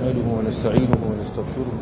نحمده ونستعينه ونستغفره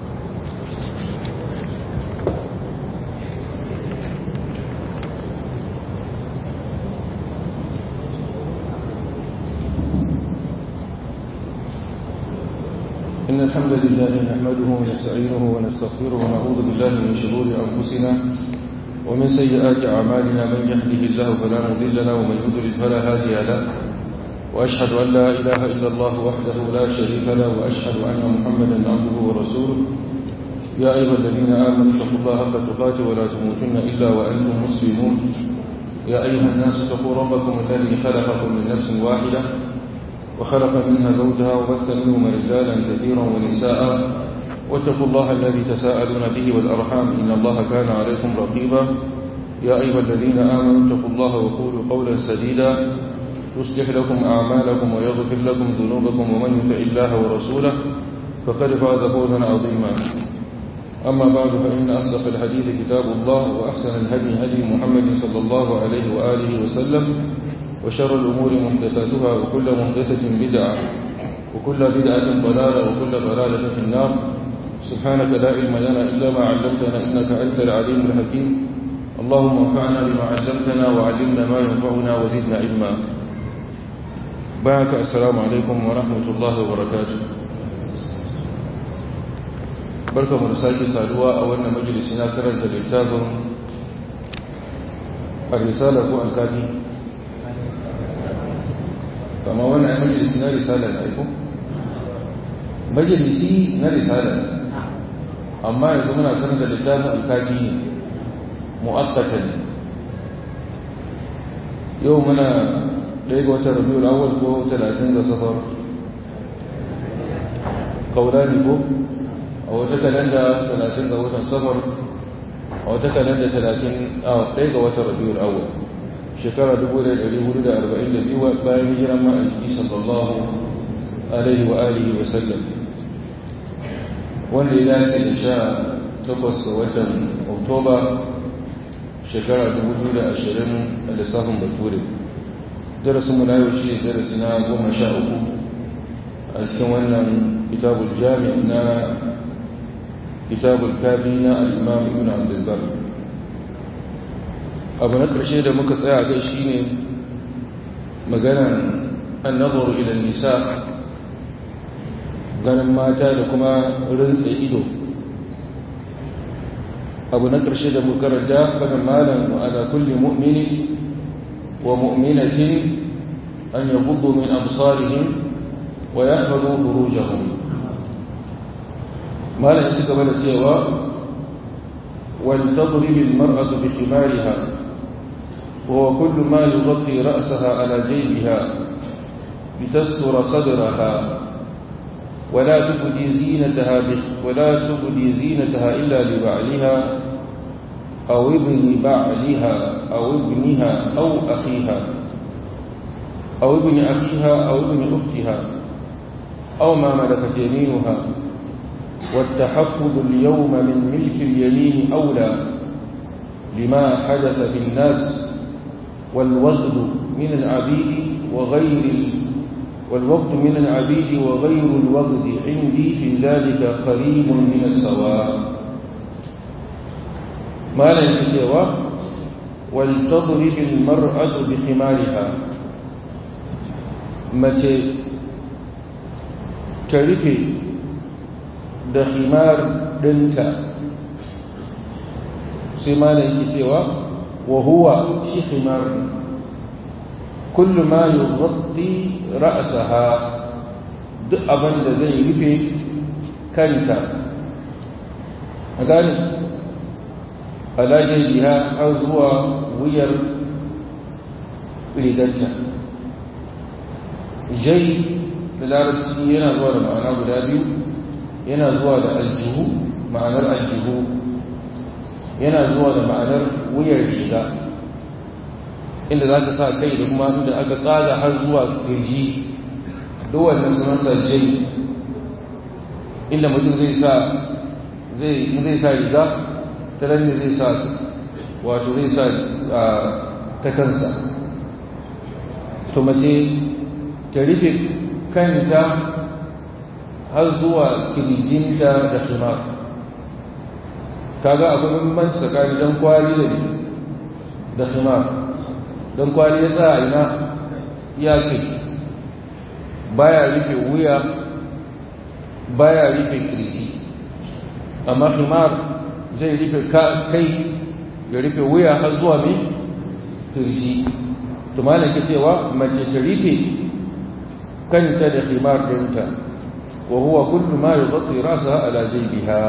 إن الحمد لله نحمده ونستعينه ونستغفره ونعوذ بالله من شرور أنفسنا ومن سيئات أعمالنا من يهده الله فلا مضل له ومن يضلل فلا هادي له وأشهد أن لا إله إلا الله وحده لا شريك له وأشهد أن محمدا عبده ورسوله يا أيها الذين آمنوا اتقوا الله حق تقاته ولا تموتن إلا وأنتم مسلمون يا أيها الناس اتقوا ربكم الذي خلقكم من نفس واحدة وخلق منها زوجها وبث منهما رجالا كثيرا ونساء واتقوا الله الذي تساءلون به والأرحام إن الله كان عليكم رقيبا يا أيها الذين آمنوا اتقوا الله وقولوا قولا سديدا يصلح لكم أعمالكم ويغفر لكم ذنوبكم ومن يطع الله ورسوله فقد فاز فوزا عظيما أما بعد فإن أصدق الحديث كتاب الله وأحسن الهدي هدي محمد صلى الله عليه وآله وسلم وشر الأمور محدثاتها وكل محدثة بدعة وكل بدعة ضلالة وكل ضلالة في النار سبحانك لا علم لنا إلا ما علمتنا إنك أنت العليم الحكيم اللهم انفعنا بما علمتنا وعلمنا ما ينفعنا وزدنا علما بارك السلام عليكم ورحمة الله وبركاته barka mu da sake saduwa a wannan majalisi na karanta littafin a-risala ko al-kafi kama wannan ai majalisi na risala ne aiko majalisi na risala ne amma yanzu muna karanta littafin al-kafi ne mu'akkatan yau muna ɗaya ga watan rabiul awwal ko talatin ga safar kaurani ko a wata kalanda talatin ga watan safar a wata kalanda talatin a ɗaya ga watan rabiul awwal shekara dubu da ɗari hudu da arba'in da biyu bayan hijiran ma'aiki sallallahu alaihi wa alihi wa sallam wanda ya dace da sha takwas ga watan oktoba shekara dubu biyu da ashirin a lissafin bature darasin mu na yau shi darasi na goma sha uku a cikin wannan kitabul jami na kitabul kafi na al-imam ibn abdulbar abu na ƙarshe da muka tsaya kai shine maganan annazaru ila nisa ganin mata da kuma rinsa ido abu na ƙarshe da muka karanta fadin malam wa ala kulli mu'mini wa mu'minatin an yaghuddu min absarihim wa yahfazu furujahum malam ya gaba da cewa wal tadrib al mar'atu bi khimariha وهو كل ما يغطي رأسها على جيبها لتستر صدرها ولا تبدي زينتها ولا تبدي زينتها إلا لبعلها أو ابن بعلها أو ابنها أو أخيها أو ابن أخيها أو ابن أختها أو ما ملكت يمينها والتحفظ اليوم من ملك اليمين أولى لما حدث في الناس والوغد من العبيد وغير والوقت من العبيد وغير الوغد عندي في ذلك قريب من السواء ما لا يتسوى ولتضرب المرأة بخمارها متى كرفي da khimar ɗinka sai ma da yake cewa wa huwa shi khimar kullu ma yughatti ra'saha duk abin da zai rufe kanta a gane alaje biha har zuwa wuyar rigarta jai da larabci yana zuwa da ma'ana guda biyu yana zuwa da aljihu ma'anar aljihu yana zuwa da ma'anar wuyar riga inda za ka sa kai da kuma inda aka tsaga har zuwa kirji duk wannan sunansa jai inda mutum zai sa zai zai sa riga ta ne zai sa wato zai sa ta kansa to mace ta rufe kanta har zuwa kirjinta da khimar kaga akwai bambanci tsakanin dan kwali da da khimar dan kwali ya tsaya ina ya ce baya rufe wuya baya rufe kirji amma khimar zai rufe kai ya rufe wuya har zuwa mai kirji to malam ke cewa mace ta rufe kanta da khimar dinta wa huwa kullu ma yughatti rasaha ala jaybiha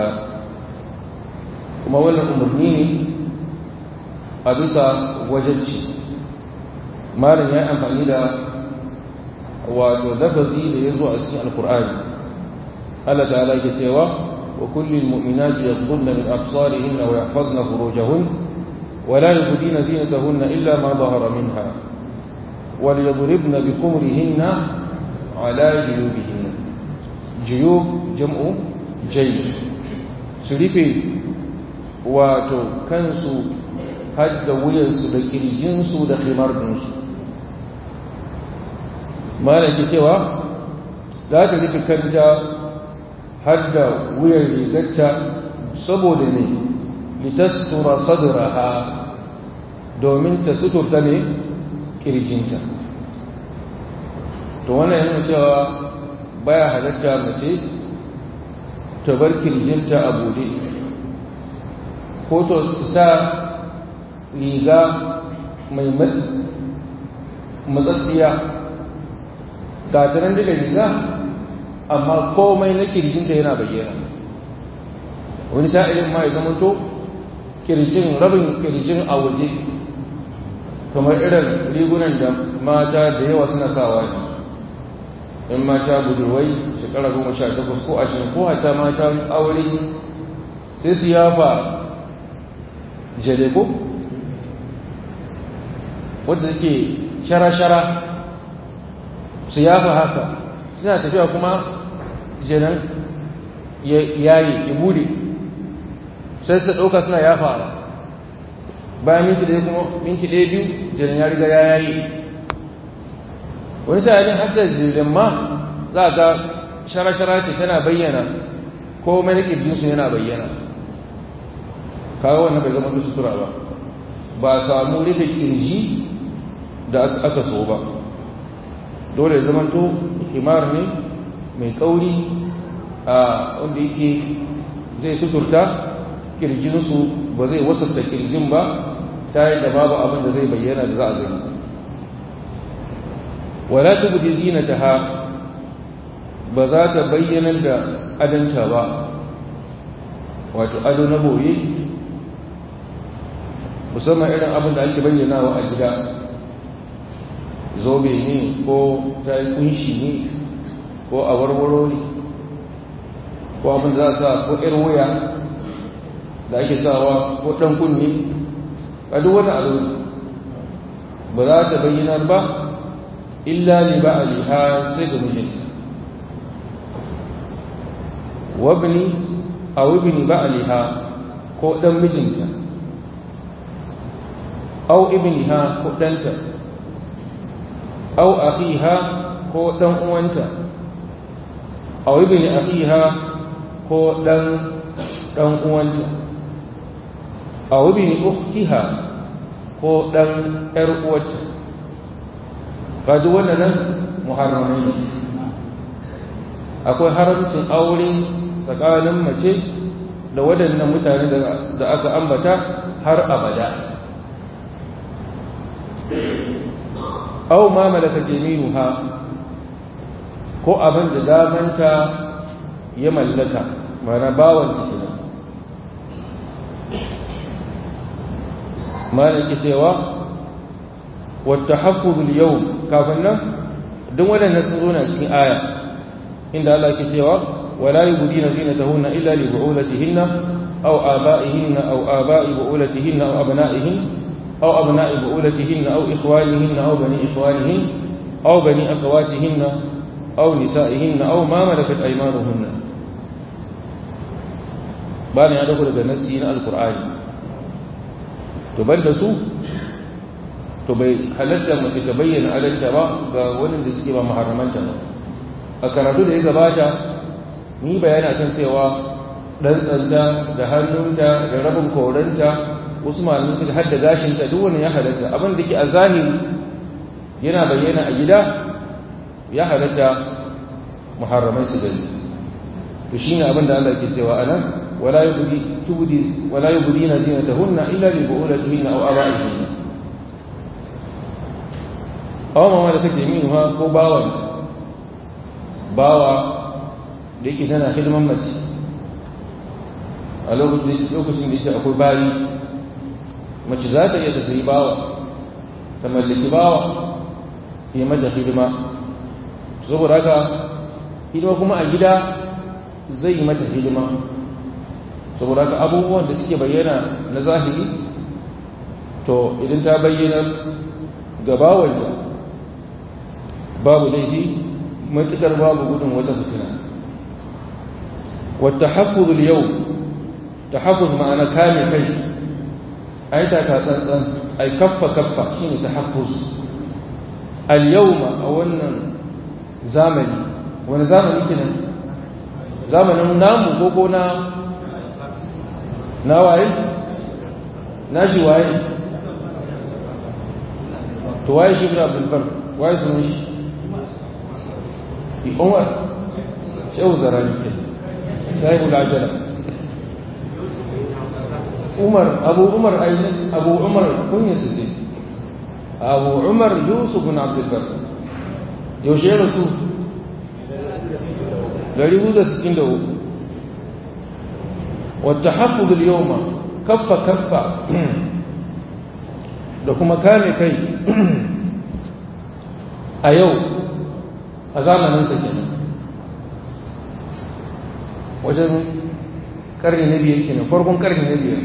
kuma wannan umarni ne a bisa wajabci malam ya amfani da wato lafazi da ya zo a cikin alkur'ani Allah ta'ala ke cewa wa kullil mu'minati yaghdudna min absarihinna wa yahfazna furujahun wa la yubdina zinatahunna illa ma dhahara minha wa liyadribna bi khumurihinna ala juyubihinna juyub jam'u jayb su rufe wato kansu hadda wuyansu da kirjinsu da khimar dinsu malam ke cewa za ta rufe kanta har da wuyan rigarta saboda ne litastura sadraha domin ta suturta ne kirjinta to wannan yana cewa baya halatta mace ta bar kirjinta a bude ko to ta riga mai matsatsiya ga ta nan da riga amma komai na kirjinta yana bayyana wani sa'ilin ma ya zama to kirjin rabin kirjin a waje kamar irin rigunan da mata da yawa suna sawa ne in mata budurwai shekara goma sha takwas ko ashirin ko hata mata aure sai su yafa jale ko wadda suke shara-shara su yafa haka suna tafiya kuma jenan yayi ya bude sai su ɗauka suna yafawa bayan minti ɗaya kuma minti ɗaya biyu jenan ya riga ya yayi wani sa'adin hatta jirin ma za ga shara-shara ce tana bayyana ko mai jinsu yana bayyana kawo wannan bai zama sutura ba ba a samu rufe kirji da aka so ba dole ya zamanto himar ne mai kauri a wanda yake zai suturta kirjinsu ba zai wasanta kirjin ba ta yi da babu abin da zai bayyana da za a gani wala tubdi zinataha ba za ta bayyana da adanta ba wato ado na boye musamman irin abin da ake bayyanawa a gida zobe ne ko ta yi kunshi ne ko a warwaro ne ko abin da za a sa ko ƴar wuya da ake sawa ko ɗan kunni a duk wani abu ba za ta bayyana ba illa li ba aliha sai ga mijinta wabni a wabni ba aliha ko ɗan mijinta au ibniha ko ɗanta au akhiha ko ɗan uwanta au ibni akhiha ko ɗan ɗan uwanta au ibni ukhtiha ko ɗan ƴar uwarta kaji wannan muharramai ne akwai haramcin aure tsakanin mace da waɗannan mutane da aka ambata har abada aw ma malaka jaminuha ko abin da damanta ya mallaka mana bawan ta kenan malaki cewa wata haƙƙul yau kafin nan duk waɗannan sun zo na cikin aya inda Allah ke cewa wala yubdina zinatahunna illa li bu'ulatihinna aw aba'ihinna aw aba'i bu'ulatihinna aw abna'ihinna أو أبناء بؤولتهن أو إخوانهن أو بني إخوانهن أو بني أخواتهن أو نسائهن أو ما ملكت أيمانهن بان يا دخل بنسينا القرآن تبدسوا تبي halatta mace ta bayyana adalta ba ga wani da suke ba maharamanta ba a karatu da ya gabata ni bayani kan cewa dan tsanta da hannunta da rabin koranta wasu malamin suka hadda gashinta duk wani ya halatta abin da ke a zahiri yana bayyana a gida ya halatta muharramai su gani to shine abin da Allah ke cewa anan wala yubdi tubdi wala yubdina zinatahunna illa li bu'ulatihinna aw aba'ihinna aw mama da take min ha ko bawan bawa da yake tana hidiman mace a lokacin lokacin da yake akwai bayi mace za ta iya ta sayi bawa ta mallaki bawa yi mata hidima saboda haka hidima kuma a gida zai yi mata hidima saboda haka abubuwan da suke bayyana na zahiri to idan ta bayyana gabawar da babu laifi matuƙar babu gudun wata fitina wata haƙƙuzul yau ta haƙƙuz ma'ana kame kai ai ta ta tsantsan ai kaffa kaffa shine ta haƙƙuz al-yawma a wannan zamani wani zamani kenan zamanin namu ko ko na na waye na shi waye to waye shi ibn abdul bar waye sunan shi bi umar shehu zarani ke sahibul ajala umar abu umar ainihin abu umar kunya su ce abu umar yusuf bin abdul bar yaushe ya rasu dari hudu da sittin da uku wata hafuzu yawma kaffa kaffa da kuma kame kai a yau a zamanin sa kenan wajen karni na biyar kenan farkon karni na biyar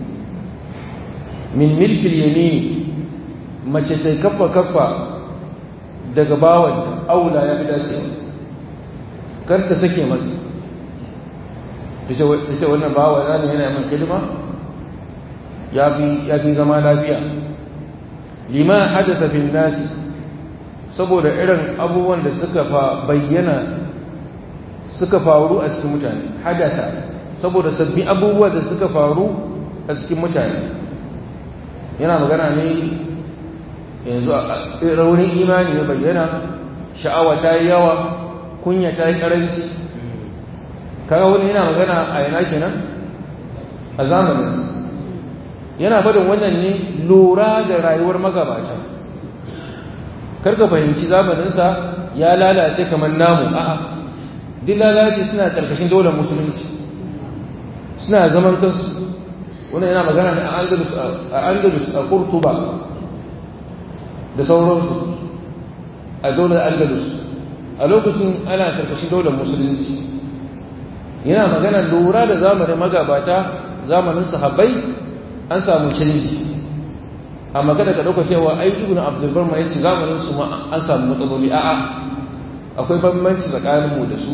min milkil yamini mace sai kaffa kaffa daga bawan aula ya fi dacewa kar ta sake masa ta ce wannan bawa na ne yana min hidima ya fi zama lafiya lima hadasa fin nasi saboda irin abubuwan da suka fa bayyana suka faru a cikin mutane hadasa saboda sabbin abubuwa da suka faru a cikin mutane yana magana ne yanzu a raunin imani ya bayyana sha'awa ta yi yawa kunya ta yi karanci kaga wani yana magana a yana kenan a zamanin yana faɗin wannan ne lura da rayuwar magabata karka fahimci zamaninsa ya lalace kamar namu a'a duk lalace suna ƙarƙashin daular musulunci suna zaman kansu wani yana magana ne a andalus a andalus a kurtuba da sauransu a daular andalus a lokacin ana ƙarƙashin daular musulunci yana magana lura da zamanin magabata zamanin sahabbai an samu canji amma kada ka dauka cewa ai ibnu abdul bar mai zamanin su ma an samu matsaloli a'a akwai bambanci tsakanin mu da su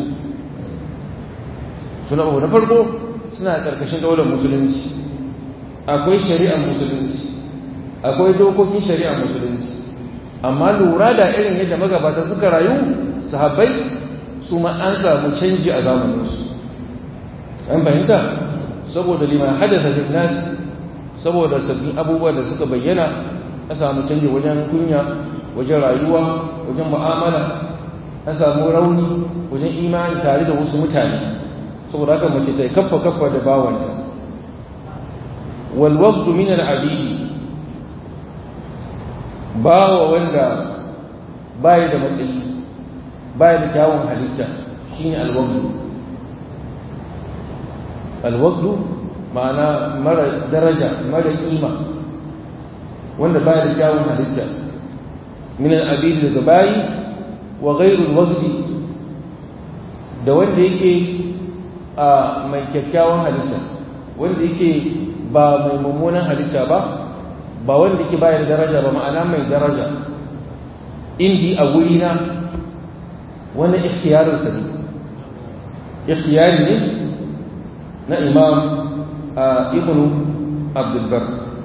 suna na farko suna karkashin daular musulunci akwai shari'ar musulunci akwai dokokin shari'ar musulunci amma lura da irin yadda magabata suka rayu sahabbai su ma an samu canji a zamaninsu an fahimta saboda liman hadasa lin nas saboda sabbin abubuwa da suka bayyana a samu canji wajen kunya wajen rayuwa wajen mu'amala an samu rauni wajen imani tare da wasu mutane saboda haka mace ta kaffa kaffa da bawanta wal waqtu min al abidi bawa wanda bai da matsayi bai da kyawun halitta shine al waqtu al waqtu ma'ana mara daraja mara kima wanda baya da kyawun halitta min al-abid daga bayi wa ghairu al-wazdi da wanda yake a mai kyakkyawan halitta wanda yake ba mai mummunan halitta ba ba wanda yake bayar daraja ba ma'ana mai daraja indi a guri na wani ikhtiyarin sa ne ikhtiyari ne na imam ابن عبد البر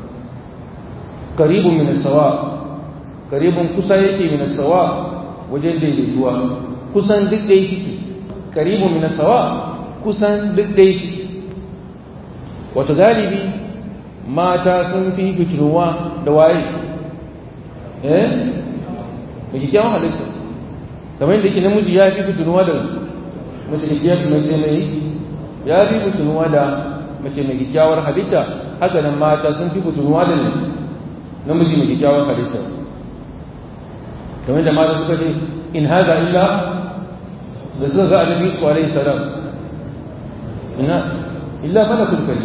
قريب من السواء قريب كسا yake من السواء wajen daidaituwa kusan duk da yake karibu min sawa kusan duk dai wato galibi mata sun fi fitinuwa da waye eh mai kyakkyawan halitta kamar yadda yake namiji ya fi fitinuwa da mace mace mai ya fi fitinuwa da mace mai kyakkyawar halitta haka nan mata sun fi fitinuwa da namiji mai kyakkyawar halitta kamar da mata suka ce in haza illa da suka ga annabi su alaihi salam ina illa fala kulkali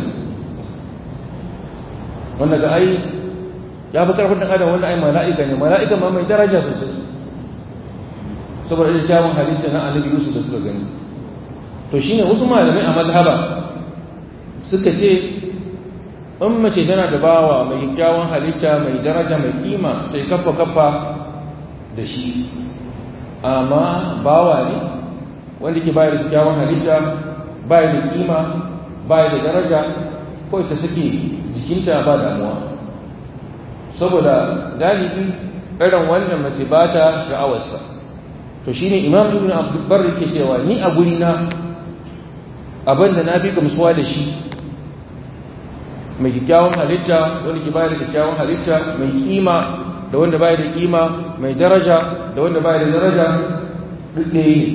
wanda ga ai ya fi karfin dan adam wanda ai mala'ika ne mala'ika ma mai daraja sosai saboda da kyawun halitta na annabi Yusuf da suka gani to shine wasu malamai a mazhaba suka ce in mace tana da bawa mai kyawun halitta mai daraja mai kima sai kafa kafa da shi amma bawa ne wanda ke bayar da kyawun halitta bayar da kima bayar da daraja ko ta sake jikinta ba damuwa saboda galibi irin wannan mace ba ta sha'awarsa to shine imam ibn abdul barri ke cewa ni a guri na abin da na fi gamsuwa da shi mai kyakkyawan halitta wanda ke bayar da kyakkyawan halitta mai kima da wanda bayar da kima mai daraja da wanda bayar da daraja duk ɗaya ne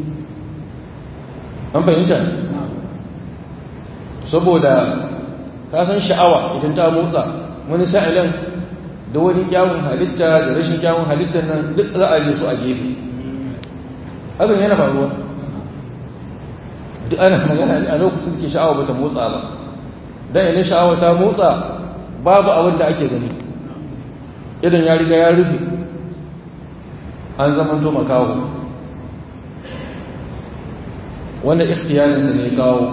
an fahimta saboda ka san sha'awa idan ta motsa wani sa'ilan da wani kyawun halitta da rashin kyawun halittar nan duk za a yi su a gefe hakan yana faruwa duk ana magana ne a lokacin ke sha'awa bata motsa ba dan idan sha'awa ta motsa babu abin da ake gani idan ya riga ya rufe an zama to makaho wanda ikhtiyarin da ne kawo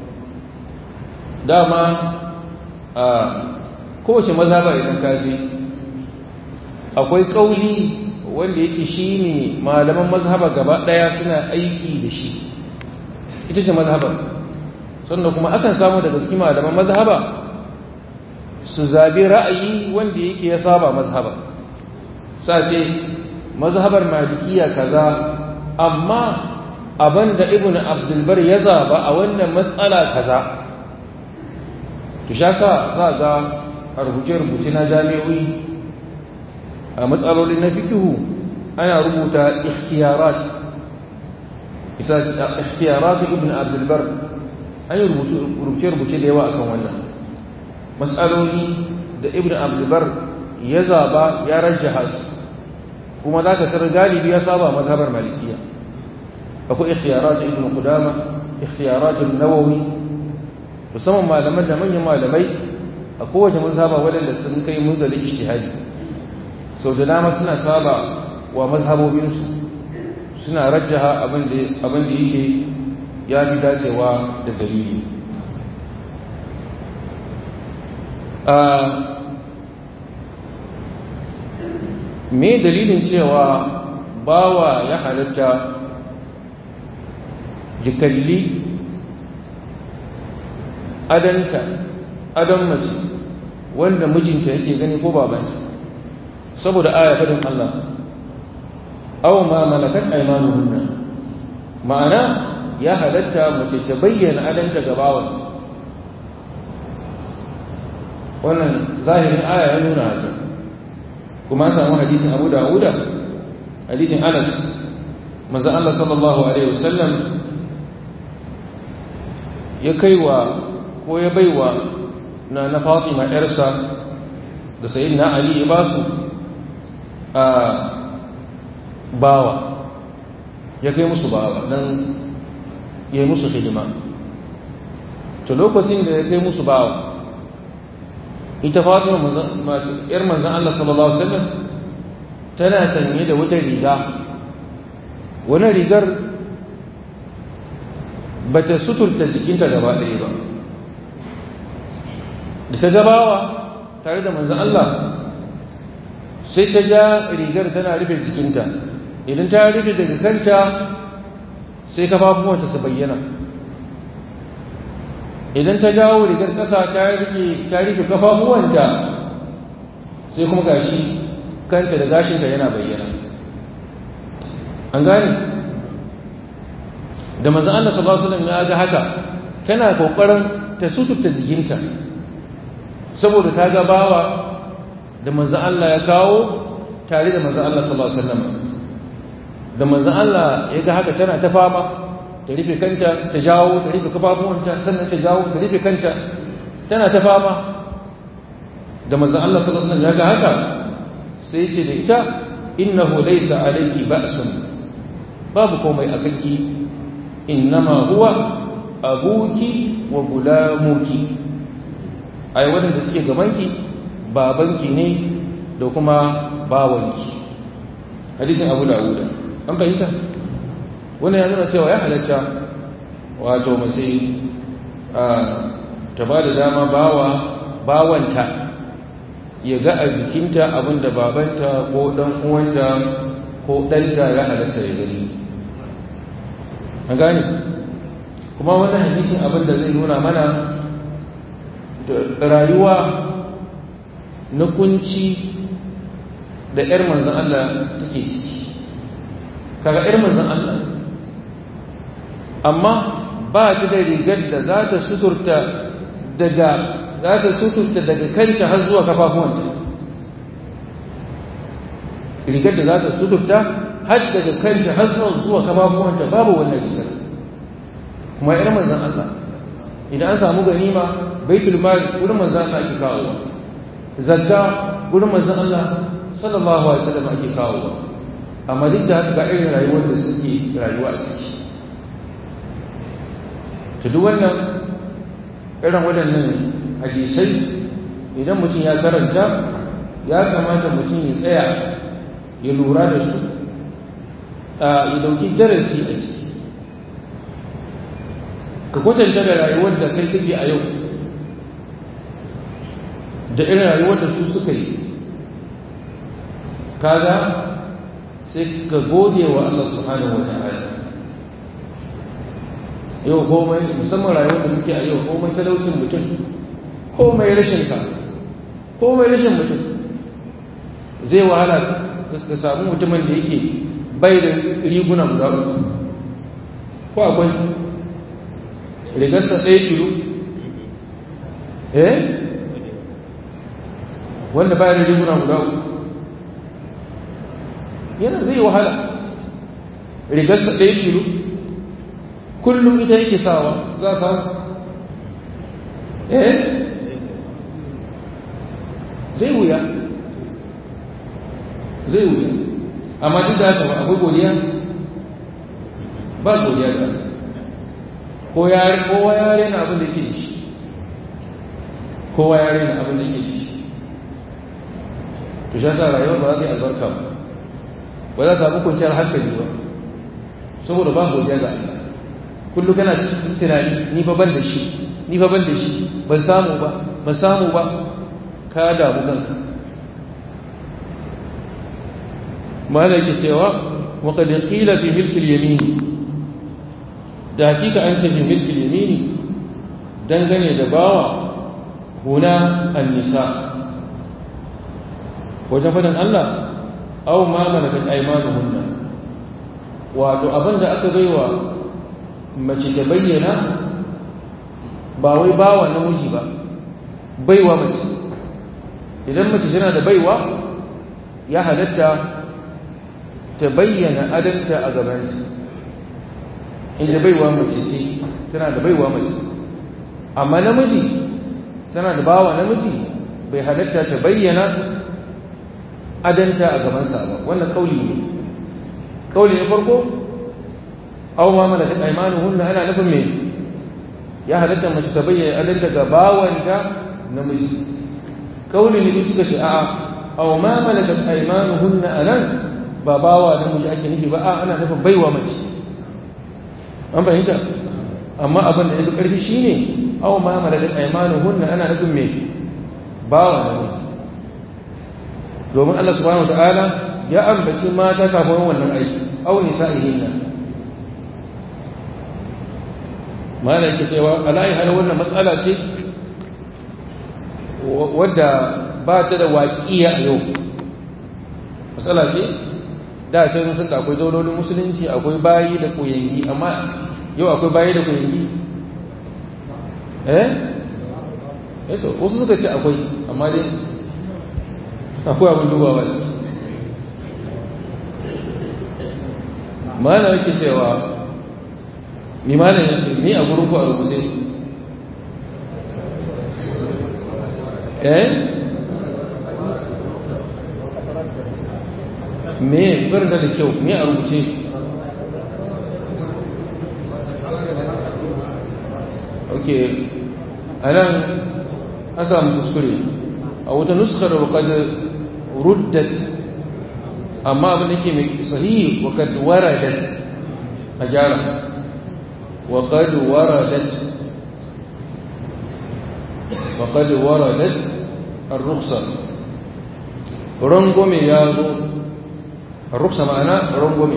dama a kowace mazhaba idan ka je akwai kauli wanda yake shine malaman mazhaba gaba daya suna aiki da shi ita ce mazhabar sannan kuma akan samu daga cikin malaman mazhaba su zabi ra'ayi wanda yake ya saba mazhaba sace mazhabar malikiya kaza amma abinda ibnu abdul bar ya zaba a wannan matsala kaza to shaka za ga a rubuce-rubuce na jami'o'i a matsaloli na fikihu ana rubuta ikhtiyarat ita ikhtiyarat ibn abdul bar an yi rubuce-rubuce da yawa akan wannan matsaloli da ibn abdul bar ya zaba ya rajjaha su kuma za ka tarar galibi ya saba mazhabar malikiya akwai ikhtiyarat ibn qudama ikhtiyarat nawawi musamman malaman da manyan malamai a kowace mazhaba waɗanda sun kai munzalin ijtihadi sau da dama suna saba wa mazhabobinsu suna rajjaha abin da yake ya fi dacewa da dalili me dalilin cewa bawa ya halatta jikalli adanta adon mace wanda mijinta yake gani ko babanta saboda aya fadin Allah aw ma malakat aymanuhunna ma'ana ya halatta mace ta bayyana adanta ga bawan wannan zahirin aya ya nuna haka kuma an samu hadisin Abu Dawuda hadisin Anas manzo Allah sallallahu alaihi wasallam ya kaiwa ko ya baiwa na na Fatima ƴarsa da sayyidina Ali ya basu a bawa ya kai musu bawa dan ya yi musu hidima to lokacin da ya kai musu bawa ita Fatima ƴar manzon Allah sallallahu alaihi wasallam tana sanye da wata riga wani rigar bata suturta jikinta gaba ɗaya ba da ta gabawa tare da manzan Allah sai ta ja rigar tana rufe jikinta idan ta rufe daga kanta sai kafafuwanta su bayyana idan ta jawo rigar ƙasa ta rufe ta rufe kafafuwanta sai kuma gashi kanta da gashinta yana bayyana an gane da manzo Allah sallallahu alaihi wasallam ya ga haka tana kokarin ta suturta jikinta saboda ta ga bawa da manzo Allah ya kawo tare da manzo Allah sallallahu alaihi wasallam da manzo Allah ya ga haka tana ta fama ta rufe kanta ta jawo ta rufe kafafuwanta sannan ta jawo ta rufe kanta tana ta fama da manzo Allah sallallahu alaihi wasallam ya ga haka sai ce da ita innahu laysa alayki ba'sun babu komai a kanki innama huwa abuki wa gulamuki ai wadanda suke gabanki babanki ne da kuma bawanki hadisin abu dawud an fahimta wannan ya nuna cewa ya halatta wato mace ta ba da dama bawa bawanta ya ga a jikinta abinda babanta ko dan uwanta ko ɗanta ya halatta ya gani an gane kuma wannan hadisin abin da zai nuna mana rayuwa na kunci da 'yar manzan Allah take ciki kaga 'yar manzan Allah amma ba ta da rigar da za ta suturta daga za ta suturta daga kanta har zuwa kafafuwanta rigar da za ta suturta har daga kanta har zuwa kafafuwanta babu wannan rigar kuma yar manzan Allah idan an samu ganima baitul mal gurin manzan Allah ake kawowa zakka gurin manzan Allah sallallahu alaihi wasallam ake kawowa amma duk da haka ga irin rayuwar da suke rayuwa a ciki to duk wannan irin waɗannan hadisai idan mutum ya karanta ya kamata mutum ya tsaya ya lura da su ya dauki darasi a ciki ka kwatanta da rayuwar da kai kake a yau da irin rayuwar da su suka yi kaga sai ka gode wa Allah subhanahu wa ta'ala yau komai musamman rayuwar da muke a yau komai talaucin mutum komai rashin ka komai rashin mutum zai wahala ka samu mutumin da yake bai da riguna guda uku ko akwai rigarsa ɗaya kilo eh wanda bai da riguna guda uku yana zai wahala rigarsa ɗaya kilo kullum ita yake sawa za a samu eh zai wuya zai wuya amma duk da haka akwai godiya ba godiya ga ko ya kowa ya rena abin da ke ci kowa ya rena abin da ke ci to shi yasa rayuwar ba za ta yi albarka ba ba za ta samu kwanciyar hankali ba saboda ba godiya ga Allah kullu kana cikin tunani ni fa ban da shi ni fa ban da shi ban samu ba ban samu ba ka damu kanka malaki cewa wa qad qila fi milk al-yamin da hakika an ce fi milk al-yamin dangane da bawa huna an-nisa wajen fadin Allah aw ma malakat aymanuhunna wato abinda aka baiwa mace ta bayyana ba wai bawa namiji ba baiwa mace idan mace tana da baiwa ya halatta ta bayyana adanta a gabanta inda baiwa mace ce tana da baiwa mace amma namiji tana da bawa namiji bai halatta ta bayyana adanta a gabansa ba wannan kauli ne kauli na farko aw ma malakat aymanuhunna ana nufin me ya halatta mace ta bayyana adanta ga bawanta namiji kauli ne suka ce a'a aw ma malakat aymanuhunna anan ba bawa namiji ake nufi ba a ana nufin baiwa mace an fahimta amma abin da ya fi ƙarfi shine aw ma malakat aymanuhunna ana nufin me bawa namiji domin Allah subhanahu wataala ya ambaci mata kafin wannan aiki aw nisa'ihinna mana yake cewa alayi hal wannan matsala ce wadda ba ta da waƙiya a yau matsala ce da can sun da akwai daulolin musulunci akwai bayi da koyangi amma yau akwai bayi da kuyangi eh eto wasu suka ce akwai amma dai akwai abin dubawa ne mana yake cewa ni mana yake ni a gurin ku a rubuce eh me barin da kyau me a rubuce ok a nan an samu kuskure a wata nuskar wakad ruddat amma abin da ke mai sahihi wakad waradat a gyara wakad waradat wakad waradat الرخصة رنقمي يا ذو الرخصة معنى رنقمي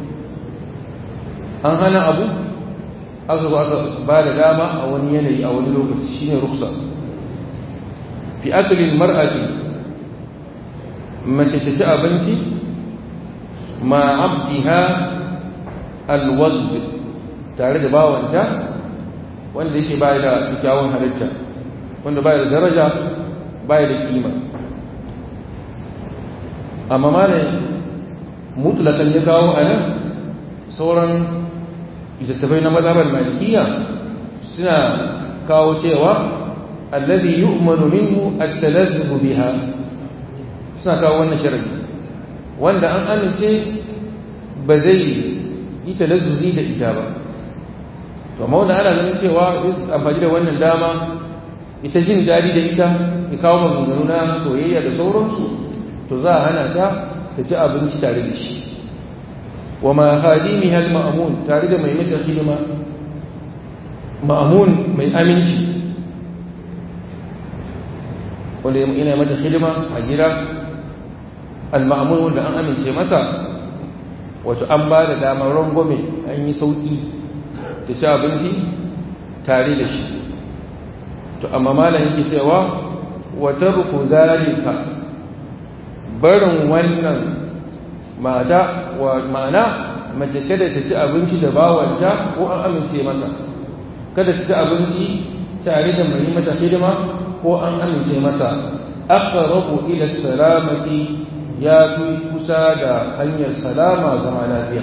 an hana abu aka zo aka ba da dama a wani yanayi a wani lokaci shine ruksa fi aklil mar'ati mace ta ci abinci ma abdiha alwazd tare da bawanta wanda yake bai da kyakkyawan halitta wanda bai da daraja bai da kima amma malai mutlakan ya kawo a nan sauran littattafai na mazhabar malikiya suna kawo cewa allazi yu'manu minhu at-talazzuz biha suna kawo wannan sharadi wanda an amince ba zai yi talazzuzi da ita ba to amma wanda ana ganin cewa amfani da wannan dama ita jin daɗi da ita ya kawo maganganu na soyayya da sauransu to za a hana ta ta ci abinci tare da shi wa ma khadimiha al-ma'mun tare da mai mata hidima ma'mun mai aminci wanda yana mata hidima a gida al-ma'mun wanda an amince masa wato an ba da damar rangwame an yi sauki ta ci abinci tare da shi to amma malam yake cewa wa tarku zalika barin wannan mata wa ma'ana mace kada ta ci abinci da bawanta ko an amince mata kada ta ci abinci tare da mai mata hidima ko an amince mata aqrabu ila salamati ya fi kusa da hanyar salama zama lafiya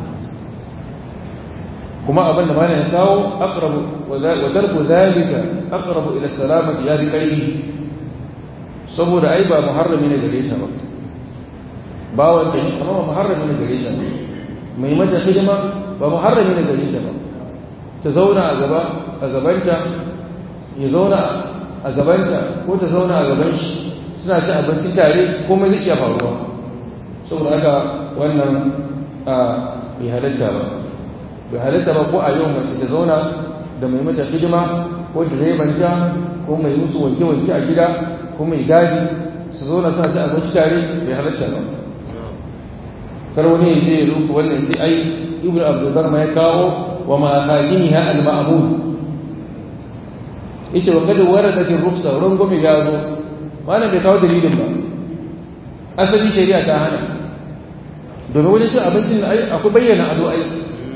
kuma abin da mana ya kawo aqrabu wa darbu zalika aqrabu ila salamati ya fi karfi saboda ai ba muharrami ne gare ta ba bawan ta amma ba muharrami ne gare ta mai mata hidima ba muharrami ne gare ta ba ta zauna a gaba a gabanta ya zauna a gabanta ko ta zauna a gaban shi suna ci abinci tare komai zai iya faruwa saboda haka wannan a bai halatta ba bai halatta ba ko a yau mace ta zauna da mai mata hidima ko direban ta ko mai musu wanke-wanke a gida ko mai gadi su zauna suna ci abinci tare bai halatta ba kar wani ya je ya rufe wannan sai ai ibnu abdul ma ya kawo wa ma hajiniha al ma'mud yace wa kad waradat ar ruksa rangwame ya zo malam bai kawo dalilin ba asali shari'a ta hana domin wajen cin abincin ai akwai bayyana ado ai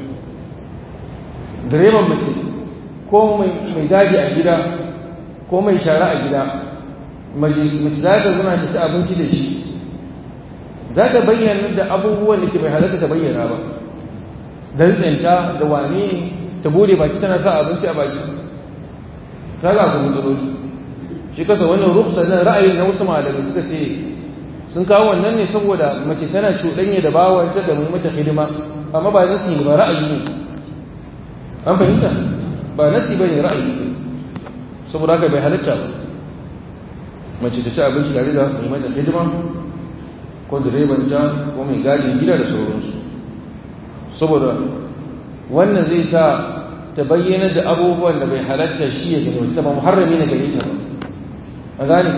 direban mace ko mai gadi a gida ko mai shara a gida mace za ta zuna ta ci abinci da shi za ta bayyana da abubuwan da ke bai halatta ta bayyana ba dan tsinta da wane ta bude baki tana sa abinci a baki ta ga kuma matsaloli shi kasa wannan ruksa na ra'ayin na wasu malamai suka ce sun kawo wannan ne saboda mace tana cuɗanya da bawanta da mai mata hidima amma ba nasi ne ba ra'ayi ne an fahimta ba nasi ba ne ra'ayi ne saboda haka bai halatta ba mace ta ci abinci tare da mai mata hidima ko direban ta ko mai gadin gida da sauransu saboda wannan zai sa ta bayyana da abubuwan da bai halatta shi ya gani wata ba muharrami na gare ta ba a gane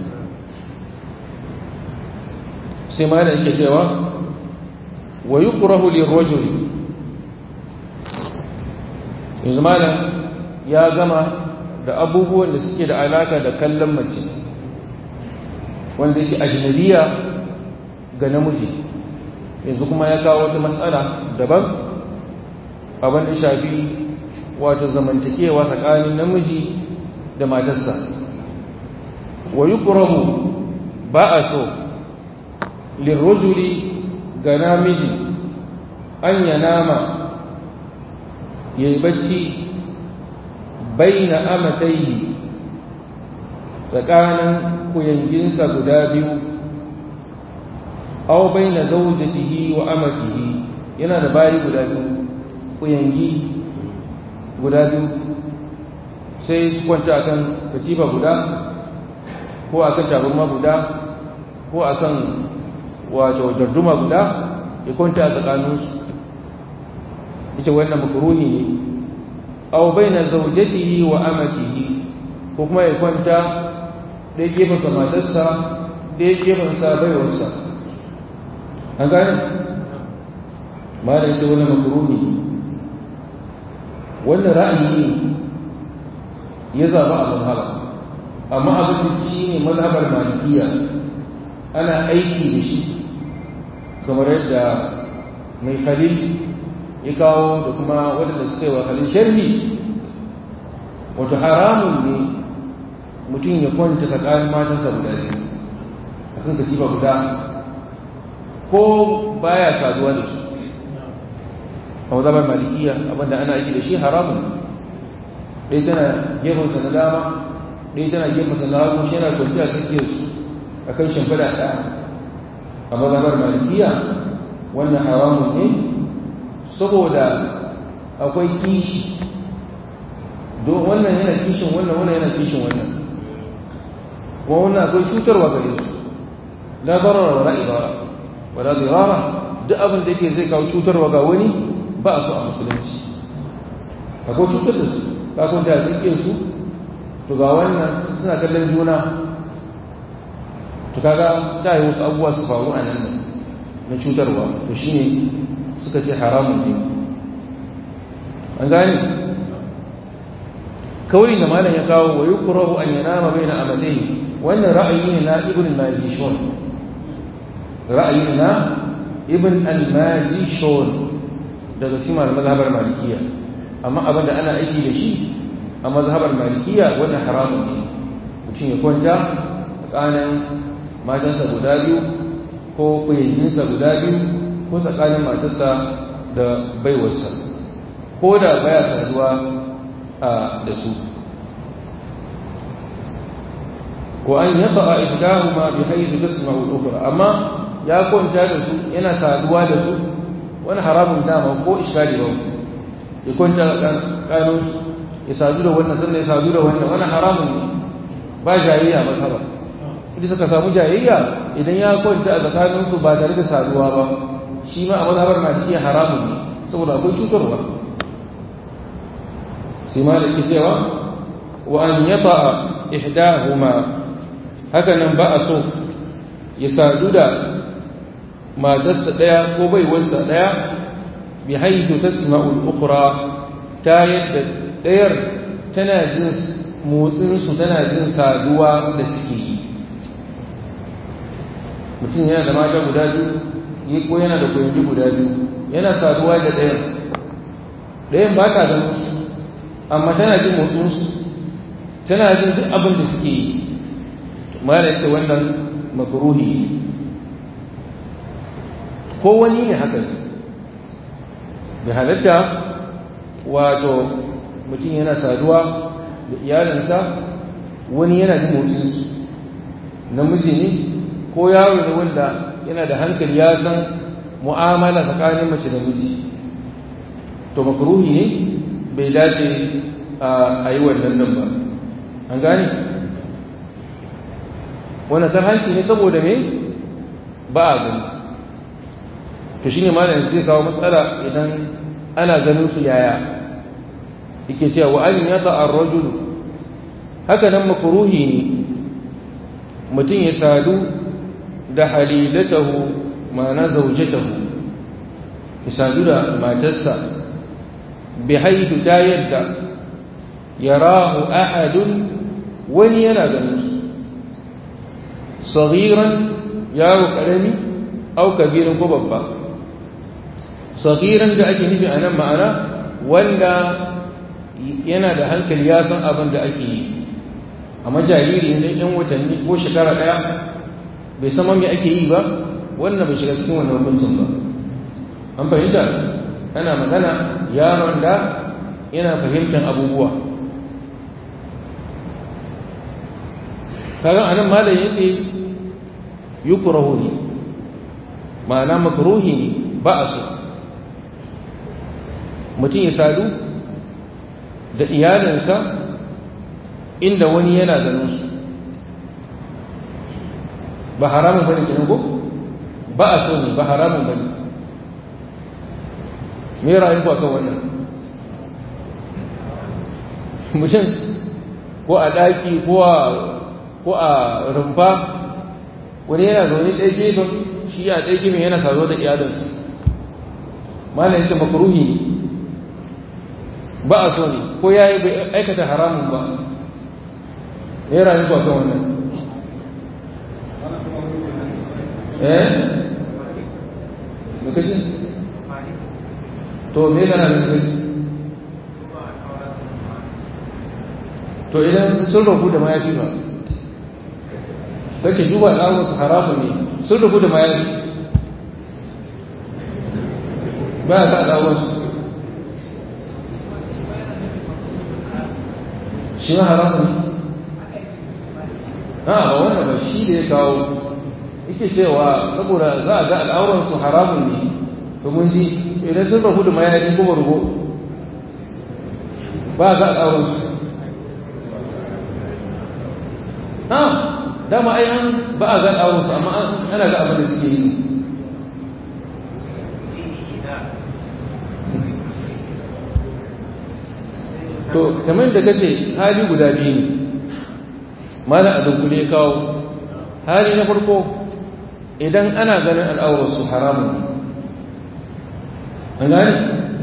sai ma da yake cewa wa yukrahu lirrajul yanzu malam ya gama da abubuwan da suke da alaka da kallon mace wanda yake ajnabiya ga namiji yanzu kuma ya kawo wata matsala daban abin da shafi wato zamantakewa tsakanin namiji da matarsa wa yuqrabu ba a so lirrujuli ga namiji an ya nama ya yi bacci baina amatai tsakanin kuyanginsa guda biyu aw baina zawjatihi wa amatihi yana da bayi guda biyu kuyangi guda biyu sai su kwanta akan katifa guda ko akan tabarma guda ko akan wato darduma guda ya kwanta a tsakaninsu ita wannan makruhi ne aw baina zawjatihi wa amatihi ko kuma ya kwanta ɗaya gefen sa matarsa ɗaya gefen sa baiwarsa an gane ma da ita wannan makruhi wannan ra'ayi ne ya zaba a mazhaba amma abin da shi ne mazhabar malikiya ana aiki da shi kamar yadda mai khalil ya kawo da kuma waɗanda suka yi wa khalil sharhi wato haramun ne mutum ya kwanta tsakanin matansa guda biyu a kan katifa guda ko baya saduwa da su a mazhabar malikiya abinda ana aiki da shi haramun ɗaya tana gefensa na dama ɗaya tana gefensa na hagu shi yana kwanciya tsakiyar su a kan shimfiɗa ɗaya a mazhabar malikiya wannan haramun ne saboda akwai kishi don wannan yana kishin wannan wannan yana kishin wannan kuma wannan akwai cutarwa gare su la darara wa la idara wa la dirara duk abin da yake zai kawo cutarwa ga wani ba a so a musulunci akwai cutar da su ka kwanta a tsakiyar su to ga wannan suna kallon juna to kaga ta yi wasu abubuwa su faru a nan na cutarwa to shine suka ce haramun ne an gane kawai da malam ya kawo wa yukrahu an yanama baina amalai wannan ra'ayi ne na ibn al-majishun ra'ayi ne na ibn al-majishun daga cikin mazhabar malikiya amma abin da ana aiki da shi a mazhabar malikiya wannan haramun ne mutum ya kwanta tsakanin matansa guda biyu ko kuyayyinsa guda biyu ko tsakanin matarsa da baiwarsa ko da baya saduwa da su ko an yaba a ihdahuma bi haythu tasma'u al-ukhra amma ya kwanta da su yana saduwa da su wani haramun dama ko iskali ba ya kwanta kanun ya sadu da wannan sannan ya sadu da wannan wani haramun ne ba jayayya ba saba idan suka samu jayayya idan ya kwanta a tsakaninsu ba tare da saduwa ba shi ma a mazhabar malikiya haramun ne saboda akwai cutarwa sai ma da ke cewa wa an yata ihdahuma haka nan ba a so ya sadu da matarsa ɗaya ko baiwarsa ɗaya bi haihu tasma'ul ukhra ta yadda ɗayar tana jin motsinsu tana jin saduwa da suke yi mutum yana da mata guda biyu ko yana da koyanci guda biyu yana saduwa da ɗayan ɗayan ba ta ganin su amma tana jin motsinsu tana jin duk abin da suke yi mara yake wannan makaruhi ko wani ne haka da halatta wato mutum yana saduwa da iyalinsa wani yana jin motsinsu namiji ne ko yaro ne wanda yana da hankali ya san mu'amala tsakanin mace da miji to makruhi ne bai dace a yi wannan nan ba an gane wannan sarhanci ne saboda me ba a gani to shine malam zai kawo matsala idan ana ganin su yaya yake cewa wa an yata ar-rajul haka nan makruhi ne mutum ya sadu da halilatahu ma'ana zaujatahu ya sadu da matarsa bi haitu ta yadda yarahu ahadun wani yana ganin su saghiran yaro karami au kabirin ko babba saghiran da ake nufi a nan ma'ana wanda yana da hankali ya san abin da ake yi amma jariri ne yan watanni ko shekara ɗaya bai san me ake yi ba wannan bai shiga cikin wannan hukuncin ba an fahimta ana magana yaron da yana fahimtar abubuwa kaga anan malam yace yukrahu ne ma'ana makruhi ne ba a so mutum ya sadu da iyalinsa inda wani yana ganin su ba haramun bane kenan ko ba a so ne ba haramun bane me ra'ayin ku akan wannan mutum ko a daki ko a ko a rumfa wani yana zaune ɗaya gefen shi a ɗaya gefen yana saro da iyalinsa malam yace makruhi ne ba a so ne ko ya yi bai aikata haramun ba ya rayu ba kan wannan eh me kace to me kana da kai to idan sun rabu da mayafi ba kake duba al'awar su haramun ne sun rabu da mayafi ba ya sa al'awar su shi ma haramun ne a ba wannan ba shi da ya kawo yake cewa saboda za a ga al'auran su haramun ne to mun ji idan sun rabu da mayafi kuma rubo ba a ga al'auran su ha dama ai an ba a ga al'auran su amma ana ga abin da suke yi to kamar da kace hali guda biyu ne mana a dunkule kawo hali na farko idan ana ganin al'aurarsu haramun an gane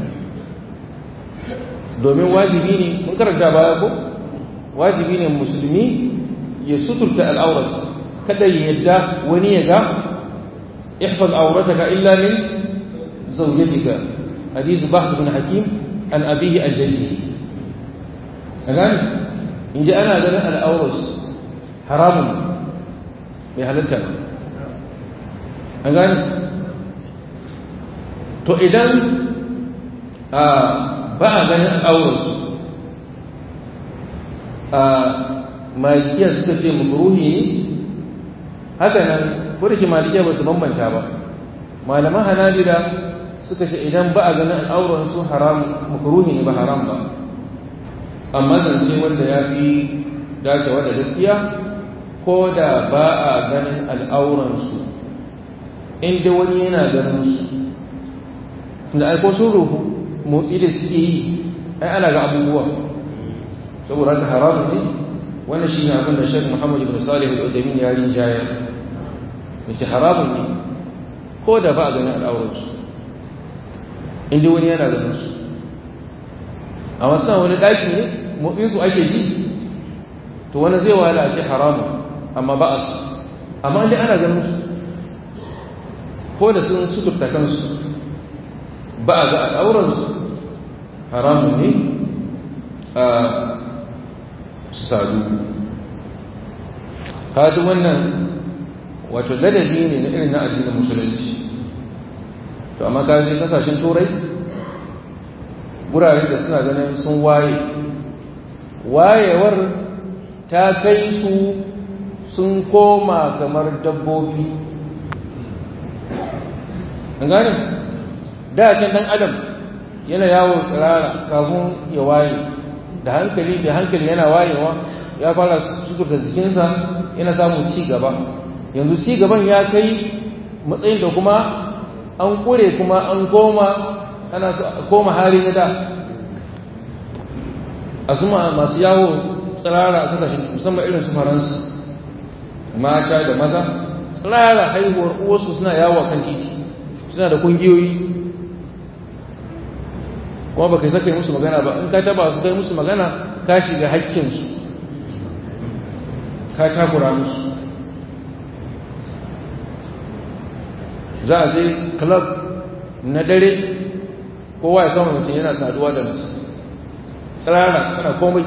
domin wajibi ne mun karanta baya ko wajibi ne musulmi ya suturta al'aurarsa kada ya yadda wani ya ga ihfaz aurataka illa min zawjatika hadith bahd bin hakim an abihi an jaddihi a gane in ji ana ganin al'aurarsu haramun bai halitta ba a gane to idan ba a ganin al'aurarsu a malikiya suka ce makruhi ne haka nan ko da ke malikiya ba su bambanta ba malaman hanabila suka ce idan ba a ganin al'aurarsu haram makruhi ne ba haram ba amma zance wanda ya fi dacewa da gaskiya ko da ba a ganin al'auransu inda wani yana ganin su da aiko sun ruhu motsi da suke yi ai ana ga abubuwa saboda haka haramun ne wannan shi ne abin da shek muhammad ibn salih al-udamin ya yi jaya mace haramun ne ko da ba a ganin al'auransu inda wani yana ganin su a wasu wani ɗaki ne motsin su ake ji to wani zai wahala a ce haramun amma ba a su amma inda ana ganin su ko da sun suturta kansu ba a ga al'auransu haramun ne a sadu kaji wannan wato ladabi ne na irin na addinin musulunci to amma kaji kasashen turai gurare da suna ganin sun waye wayewar ta kai su sun koma kamar dabbobi an gane da can dan adam yana yawo tsirara kafin ya waye da hankali da hankali yana wayewa ya fara sukurta jikinsa yana samun ci gaba yanzu ci gaban ya kai matsayin da kuma an kure kuma an koma ana koma hali na da a suma masu yawo tsirara a kasashen musamman irin su faransa mata da maza tsirara haihuwar uwarsu suna yawo kan titi suna da kungiyoyi kuma ba kai saka musu magana ba in ka taba su kai musu magana ka shiga haƙƙinsu ka takura musu za a je club na dare kowa ya kama mutum yana saduwa da mutum tsirara kana komai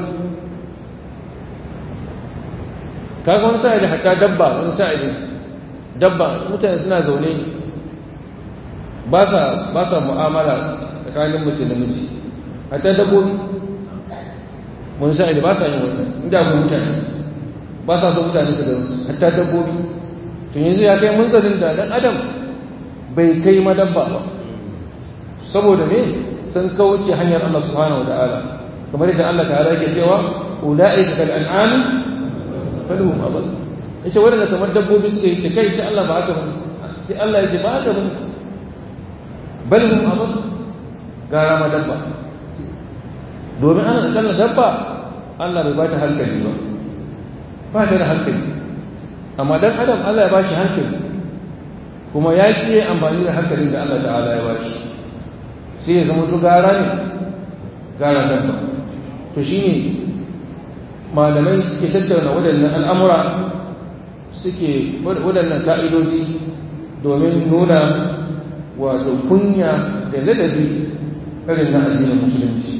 kaga wani sa'ili hatta dabba wani sa'ili dabba mutane suna zaune ba sa ba sa mu'amala tsakanin mutum da miji hatta dabbobi wani sa'ili ba sa yin wannan inda akwai mutane ba sa so mutane su gano hatta dabbobi to yanzu ya kai munzalin da dan adam bai kai madabba ba saboda me sun kauce hanyar Allah subhanahu wa ta'ala kamar yadda Allah ta'ala yake cewa ulaika kal an'am falhum abad yace wanda kamar dabbobi suke yi kai sai Allah ba haka ba sai Allah yake ba haka ba bal hum abad gara madabba domin ana kallon dabba Allah bai ba ta hankali ba ba ta da hankali amma dan adam Allah ya ba shi hankali kuma ya ki amfani da hankalin da Allah ta'ala ya ba shi sai ya zama gara ne gara dabba to shine malamai suke tattauna waɗannan al'amura suke waɗannan ka'idoji domin nuna wato kunya da ladabi irin na addinin musulunci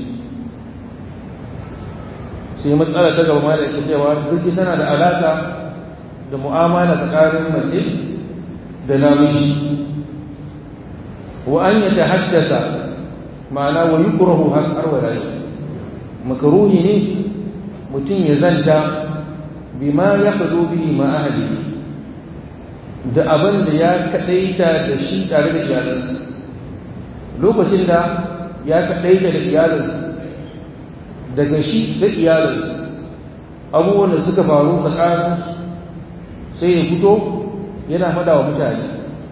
sai matsala ta gaba ma da ita cewa duk tana da alaka da mu'amala tsakanin mace da namiji wa an ya haddasa ma'ana wa yukrahu har wa rayu makruhi ne mutum ya zanta bima ya fado bihi ma ahli da abin da ya kadaita da shi tare da iyalansa lokacin da ya kadaita da iyalansa daga shi da iyalansa abubuwan da suka faru tsakanin sai ya fito yana fada wa mutane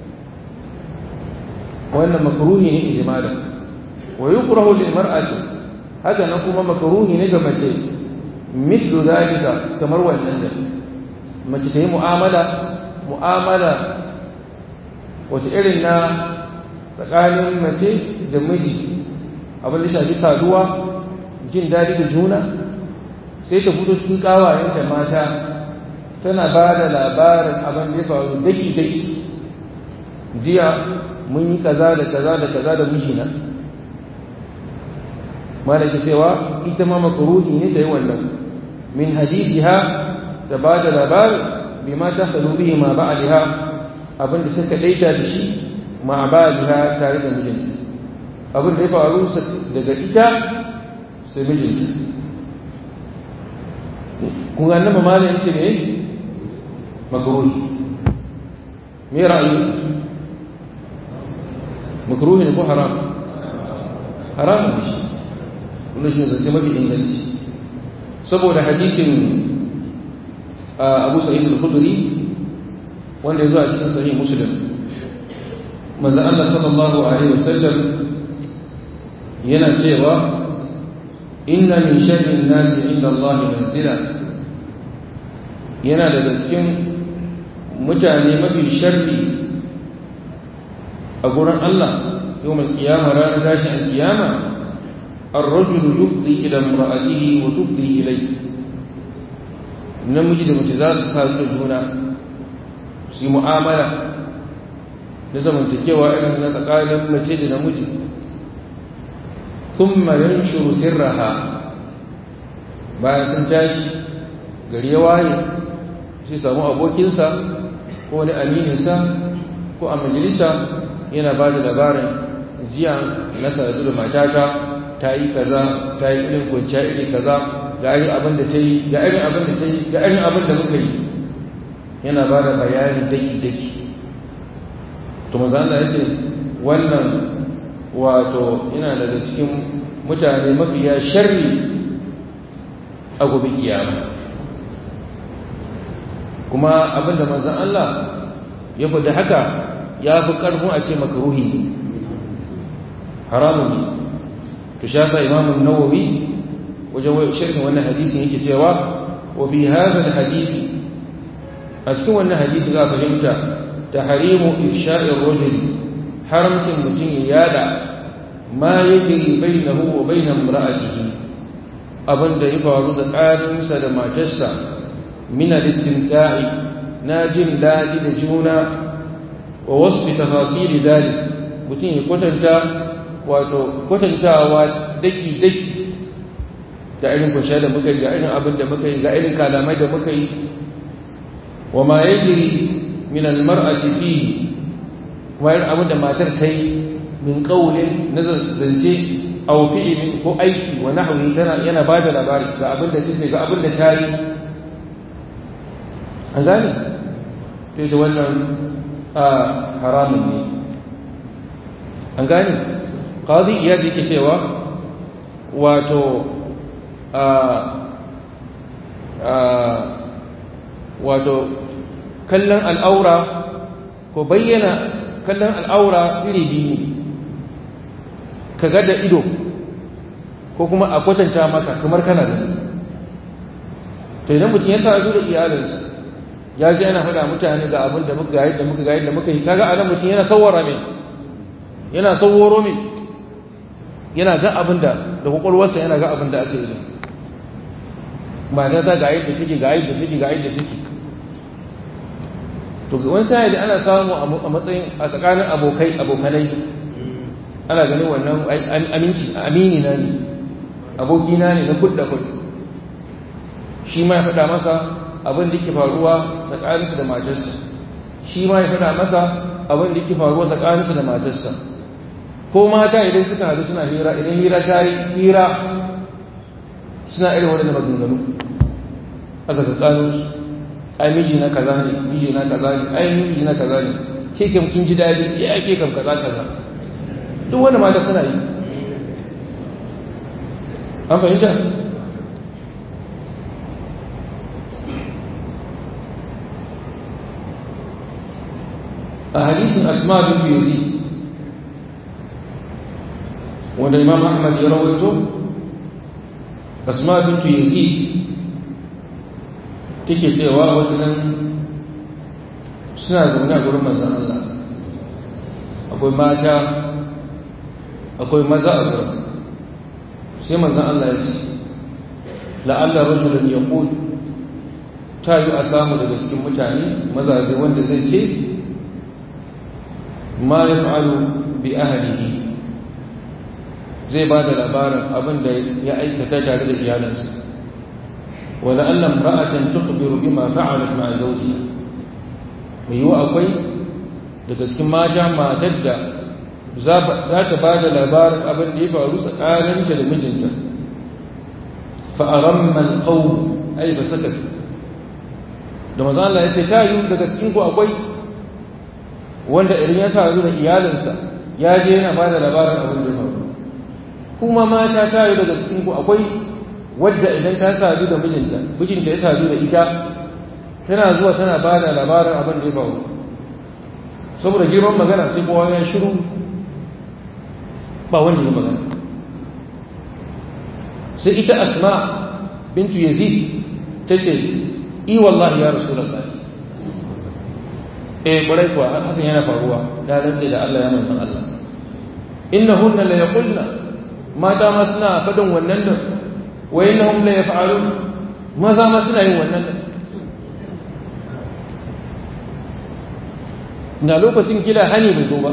wannan makruhi ne ijmalan wa yukrahu lil mar'ati haka nan kuma makruhi ne ga mace mislu zalika kamar wannan da mace ta yi mu'amala mu'amala wata irin na tsakanin mace da miji abin da shafi saduwa jin daɗi da juna sai ta fito cikin ƙawayenta mata tana ba da labarin abin da ya faru daki daki jiya mun yi kaza da kaza da kaza da mijina malaki cewa ita ma makruhi ne ta yi wannan min hadithiha da ba da labari bima ta salu bihi ma ba'aliha abin da suka daita da shi ma ba'aliha tare da mijinta abin da ya faru daga ita sai mijinta kun ga nan mamalin yake ne makruhi me ra'ayi makruhi ne ko haram haram ne shi wannan shi ne zance mafi inganci saboda hadisin Abu Sa'id al-Khudri wanda ya zo a cikin sahih Muslim manzo Allah sallallahu alaihi wasallam yana cewa inna min sharri an-nas inda Allah manzila yana daga cikin mutane mafi sharri a gurin Allah yau mai kiyama ranar tashin alkiyama الرجل يفضي إلى امرأته وتفضي إليه namiji da mace za su kasu da juna su yi mu'amala na zamantakewa irin na tsakanin mace da namiji sun mayan shuru sirraha bayan sun tashi gari ya waye sai samu abokinsa ko wani amininsa ko a majalisa yana ba da labarin jiya na sadu da matata ta yi kaza ta yi irin kwanciya iri kaza ga irin abin da ta yi ga irin abin da ta yi ga irin abin da muka yi yana ba da bayani daki daki to manzo Allah yace wannan wato yana daga cikin mutane mafiya sharri a gobe kiyama kuma abin da manzon Allah ya faɗi haka ya fi ƙarfin a ce makaruhi ne haramun ne to shafa imamun nawawi wajen sharhin wannan hadisin yake cewa wa fi hadha alhadith a cikin wannan hadisi za a fahimta tahrimu ifsha'i ar-rajul haramcin mutum ya yada ma yajri bainahu wa bain imra'atihi abin da ya faru tsakaninsa da matarsa min al-istimta'i na jin daɗi da juna wa wasfi tafasiri dalik mutum ya kwatanta wato kwatantawa daki-daki ga irin kunshe da muka yi ga irin abin da muka yi ga irin kalamai da muka yi wa ma yajri min almar'ati fihi wa irin abin da matar ta yi min qawlin na zance aw fi'lin ko aiki wa nahwi tana yana ba da labari ga abin da take ga abin da ta yi an gane to da wannan haramun ne an gane qadi iyad yake cewa wato wato kallon al'aura ko bayyana kallon al'aura iri biyu ka ga da ido ko kuma a kwatanta maka kamar kana da to idan mutum ya sa da iyalinsa ya ji ana faɗa mutane ga abin da muka ga yadda muka ga yadda muka yi kaga anan mutum yana sawara mai yana saworo mai yana ga abin da da kwakwalwarsa yana ga abin da ake yi mata ta ga yadda take ga yadda take ga yadda take to wani sai da ana samu a matsayin a tsakanin abokai abokanai ana ganin wannan aminci amini na ne aboki na ne na kudda kud shi ma ya faɗa masa abin da ke faruwa tsakaninsa da matarsa shi ma ya faɗa masa abin da ke faruwa tsakaninsa da matarsa ko mata idan suka haɗu suna hira idan hira ta yi hira suna irin waɗanda maganganu aka tsakanin su ai miji na kaza ne miji na kaza ne ai miji na kaza ne ke kam kin ji daɗi ya ke kam kaza kaza duk wanda mata suna yi an fahimta a hadisin asma bin yazid wanda imam ahmad ya rawaito asma bintu yazid take cewa wasu nan suna zaune a gurin manzan Allah akwai mata akwai maza a gurin sai manzan Allah ya ce la'alla rajulun ya ta yi a samu daga cikin mutane mazaje wanda zai ce ma ya fa'alu bi ahalihi zai ba da labarin abin da ya aikata tare da iyalansa wala allam ra'atan tukhbiru bima fa'alat ma'a zawjiha mai yiwa akwai daga cikin mata matar da za ta ba da labarin abin da ya faru tsakaninta da mijinta fa aramma alqawm ay fa sakat da manzo Allah ya ce ta yi daga cikin ku akwai wanda idan ya sa da iyalinsa ya je yana ba da labarin abin da ya faru kuma mata ta yi daga cikin ku akwai wadda idan ta sadu da mijinta mijinta ya sadu da ita tana zuwa tana ba da labarin abin da ya faru saboda girman magana sai kowa ya shiru ba wanda ya magana sai ita asma bintu yazid ta ce i wallahi ya rasulullah eh kwarai kuwa hakan yana faruwa da rantsa da Allah ya manzon Allah innahunna la yaqulna mata ma suna faɗin wannan da wa innahum la yaf'alun maza ma suna yin wannan da na lokacin kila hani bai zo ba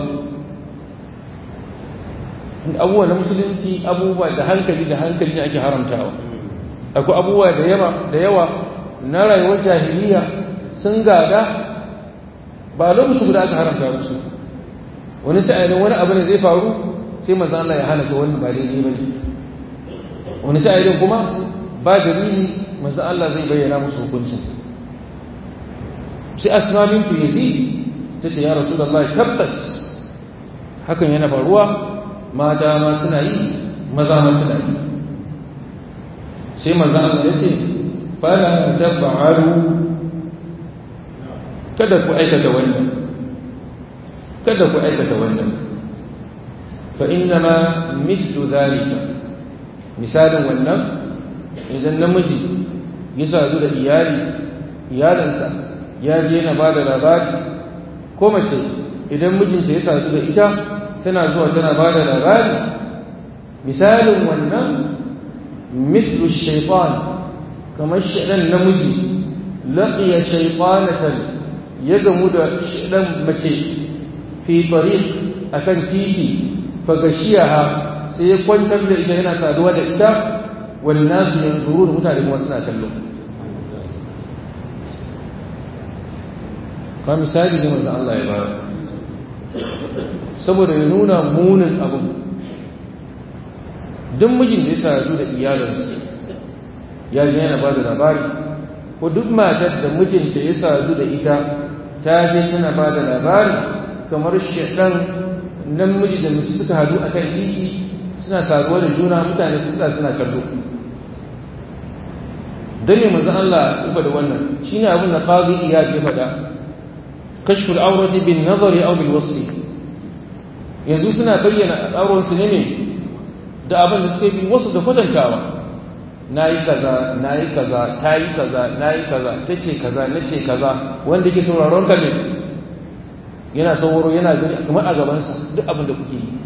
abubuwa na musulunci abubuwa da hankali da hankali ne ake haramtawa akwai abubuwa da yawa da yawa na rayuwar jahiliya sun gada ba lokacin guda aka haramta musu wani sa'ilin wani abu ne zai faru sai manzo Allah ya hana ka wani ba daidai bane wani sa'ilin kuma ba dalili manzo Allah zai bayyana musu hukuncin sai asma bintu yazid tace ya rasulullahi tabbas hakan yana faruwa mata ma suna yi maza ma suna yi sai manzo Allah ya ce fala tab'alu kada ku aikata wannan kada ku aikata wannan fa innama mislu zalika misalin wannan idan namiji ya sadu da iyali iyalansa ya je na ba da labari ko mace idan mijinta ya sadu da ita tana zuwa tana ba da labari misalin wannan mislu shaitan kamar shaɗan namiji laqiya shaitanatan ya gamu da shaɗan mace fi tariq akan titi fagashiyaha sai ya kwantar da ita yana saduwa da ita wani nasu yanzuru da mutane kuma suna kallo ka misali ne wanda Allah ya bayar saboda ya nuna munin abin duk mijin da ya sadu da iyalinsa ya ji yana ba da labari ko duk matar da mijinta ya sadu da ita ta je tana ba da labari kamar shaɗan namiji da mace suka hadu a kan titi suna saduwa da juna mutane su suna kallo dan ne manzon Allah ya da wannan shine abin da qadi iyad ya faɗa kashfu al-awrati bin nazari aw bil wasli yanzu suna bayyana al'auran su ne da abin da suke bi wasu da kwatantawa nayi kaza nayi kaza tayi kaza nayi kaza tace kaza nace kaza wanda yake sauraron ka ne yana sauraro yana gani kamar a gabansa duk abin da kuke yi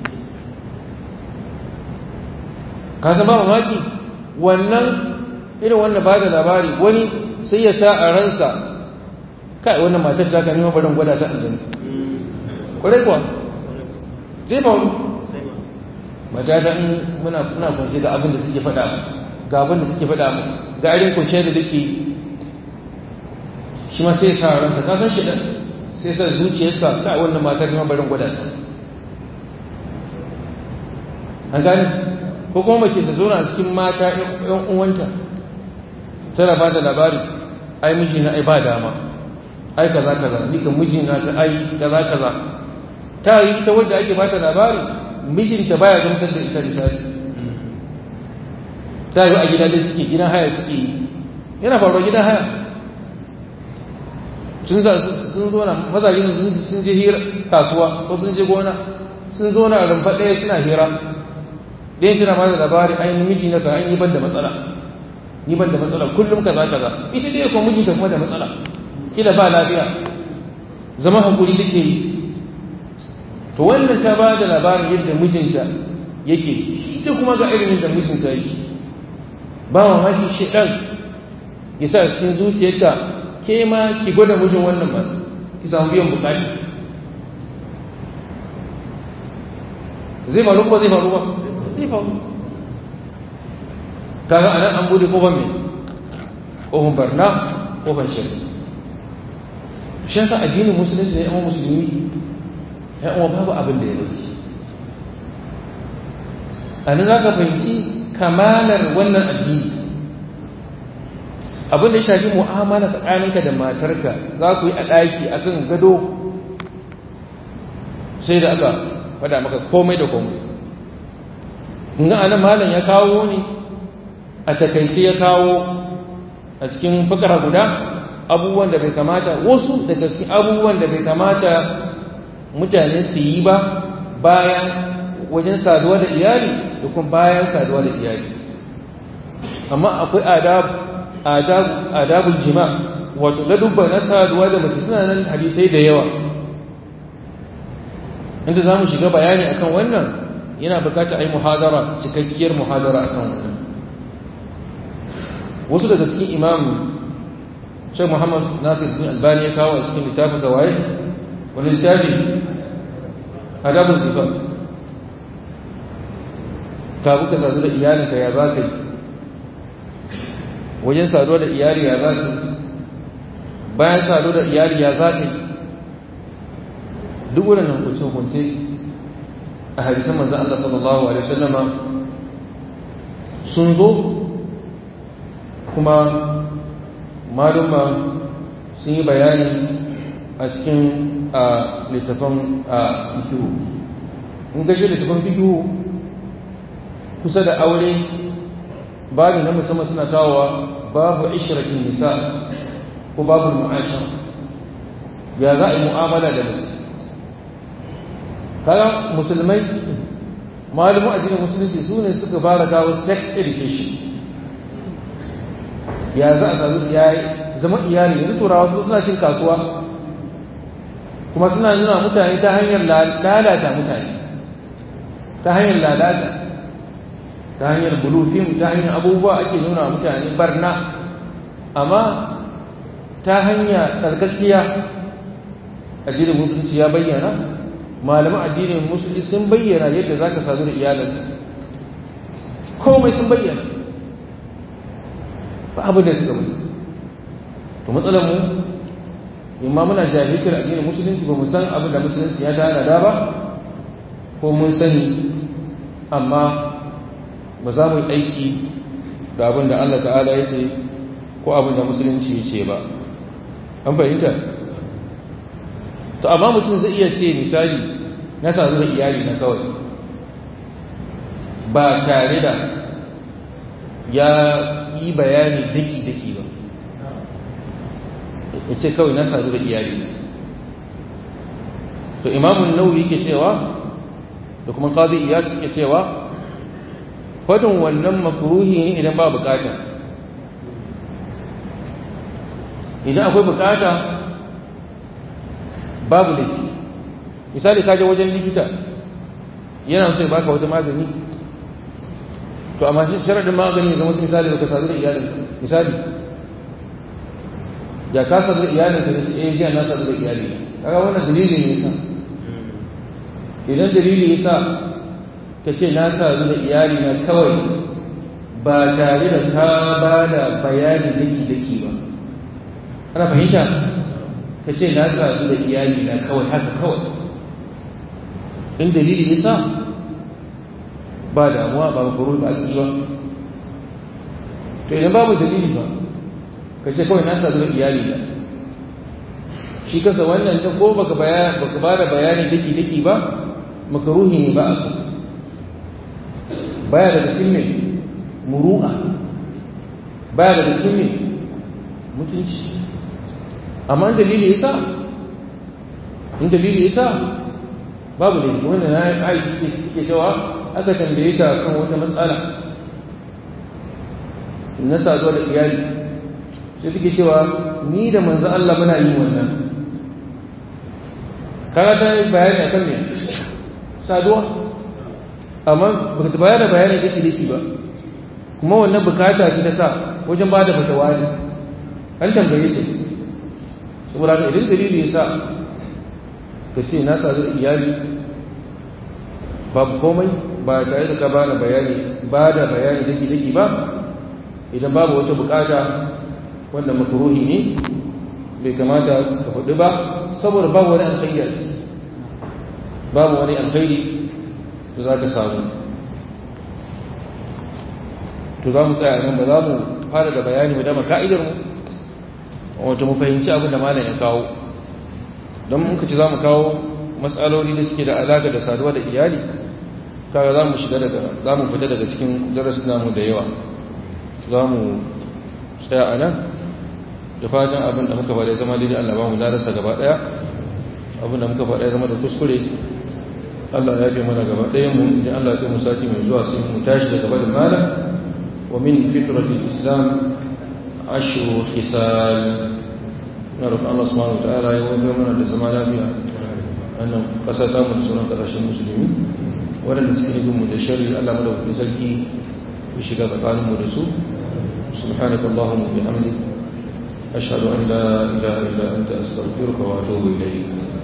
ka san ba mamaki wannan irin wannan ba da labari wani sai ya sa a ransa kai wannan matar ta ka nima barin gwada ta an gani kwarai kuwa zai faru mata ta in muna muna kunce ga abin da suke faɗa ga abin da suke faɗa mu ga irin kunce da duke shi ma sai ya sa a ransa ka san shi da sai sa zuciyarsa kai wannan matar nima barin gwada ta an gane ko kuma mace ta zauna a cikin mata ƴan uwanta tana ba da labari ai miji na ai ba dama ai kaza kaza ni kan miji na ta ai kaza kaza ta yi ita wanda ake ba ta labari mijinta baya gamsar da ita misali ta yi a gida da suke gidan haya suke yi yana faruwa gidan haya sun sun zo na mazajen sun je hira kasuwa ko sun je gona sun zo na rumfa ɗaya suna hira ɗayan tana ba da labari ai miji na ka an yi ban da matsala ni ban da matsala kullum kaza kaza ita dai kuma mijinta kuma da matsala kila ba lafiya zama hakuri take yi to wannan ta ba da labarin yadda mijinta yake ita kuma ga irin yadda mijinta yake ba mamaki shedan ya sa cikin zuciyarta ke ma ki gwada mijin wannan ba ki samu biyan bukati zai faru ko zai faru ba zai faru kaga anan an bude kofar mai kofar barna kofar shirka shi yasa addinin musulunci ne amma musulmi ya uwa babu abin da ya rage a nan za ka fahimci kamalar wannan addini abin da ya shafi mu'amala tsakaninka da matarka za ku yi a ɗaki a kan gado sai da aka faɗa maka komai da komai in ga anan malam ya kawo ne a takaice ya kawo a cikin fakara guda abubuwan da bai kamata wasu daga cikin abubuwan da bai kamata mutane su yi ba bayan wajen saduwa da iyali da kuma bayan saduwa da iyali amma akwai adabul jima wato ladubba na saduwa da mace suna nan hadisai da yawa inda za mu shiga bayani akan wannan yana bukata a yi muhadara cikakkiyar muhadara akan wannan wasu daga cikin imam shek muhammad nasir bin albani ya kawo a cikin littafin gawaye wani littafi adabul zifar ka buka sadu da iyalinka ya za ka yi wajen saduwa da iyali ya za ka yi bayan saduwa da iyali ya za ka yi duk waɗannan hukunce-hukunce a hadisan manzan Allah sallallahu alaihi wasallama sun zo kuma maluma sun yi bayani a cikin a littafin a fikihu in gashi littafin fikihu kusa da aure babu na musamman suna kawowa babu ishirakin nisa ko babu mu'asha ya za a yi mu'amala da mutum kaga musulmai malumu addinin musulunci su ne suka fara kawo sex education ya za a sami ya zama iyali yanzu turawa su suna cin kasuwa kuma suna nuna mutane ta hanyar lalata mutane ta hanyar lalata ta hanyar bulufin ta hanyar abubuwa ake nuna mutane barna amma ta hanya tsarkakiya addinin musulunci ya bayyana malaman addinin musulmi sun bayyana yadda za ka sadu da iyalinka komai sun bayyana ba abin da suka bayyana to matsalar mu imma muna jahilcin addinin musulunci ba mu san abin da musulunci ya tana da ba ko mun sani amma ba za mu yi aiki da abin da Allah ta'ala ya ce ko abin da musulunci ya ce ba an fahimta to amma mutum zai iya ce misali na sadu da iyali na kawai ba tare da ya yi bayani daki-daki ba ya ce kawai na sadu da iyali to imamun nauyi ke cewa da kuma qadi iyad ke cewa fadin wannan makruhi ne idan ba bukata idan akwai bukata babu laifi misali ka je wajen likita yana so ya baka wata magani to amma shi sharadin magani zama wasu misali baka sadu da iyalin misali ya ka sadu da iyalin ka eh jiya na sadu da iyali kaga wannan dalili ne yasa idan dalili yasa ka ce na sadu da iyali na kawai ba tare da ka ba da bayani daki daki ba ana fahimta ka ce na sadu da iyali na kawai haka kawai in dalili yasa ba damuwa ba makaro ba a ba to idan babu dalili ba ka ce kawai na sadu da iyali na shi kasa wannan ta ko baka baka ba da bayani daki daki ba makaruhi ne ba a so baya daga cikin ne muru'a baya daga cikin ne mutunci amma dalili yasa in dalili yasa babu ne wannan na aiki ke cewa aka tambaye ta kan wata matsala na saduwa da iyali sai suke cewa ni da manzo Allah muna yin wannan kaga ta yi bayani akan me saduwa amma ba ta bayar da bayani da shi ba kuma wannan bukata ce ta sa wajen ba da fatawa ne an tambaye ta saboda ka idan dalili ya sa ka ce na sadu da iyali babu komai ba tare da ka ba da bayani ba da bayani daki daki ba idan babu wata bukata wanda makruhi ne bai kamata ka faɗi ba saboda babu wani alkhairi a ciki babu wani alkhairi da za ka samu to za mu tsaya nan ba za mu fara da bayani mu dama ka'idar mu wato mu fahimci abin da malam ya kawo don muka ci za mu kawo matsaloli da suke da alaƙa da saduwa da iyali kaga za mu shiga daga za mu fita daga cikin darasin namu da yawa za mu tsaya a nan da fatan abin da muka faɗa zama daidai Allah ba mu darasa gaba ɗaya abin da muka faɗa zama da kuskure Allah ya fi mana gaba ɗayan mu idan Allah sai mu sati mai zuwa sai mu tashi daga barin malam wa min fitratil islam ashru khisal na roƙon Allah subhanahu wa ta'ala ya wajen mana da zama lafiya wannan ƙasa ta mu da sauran ƙasashen musulmi waɗanda suke nufin mu da shari Allah madaukakin sarki ya shiga tsakanin mu da su سبحانك اللهم وبحمدك أشهد أن لا إله إلا أنت أستغفرك وأتوب إليك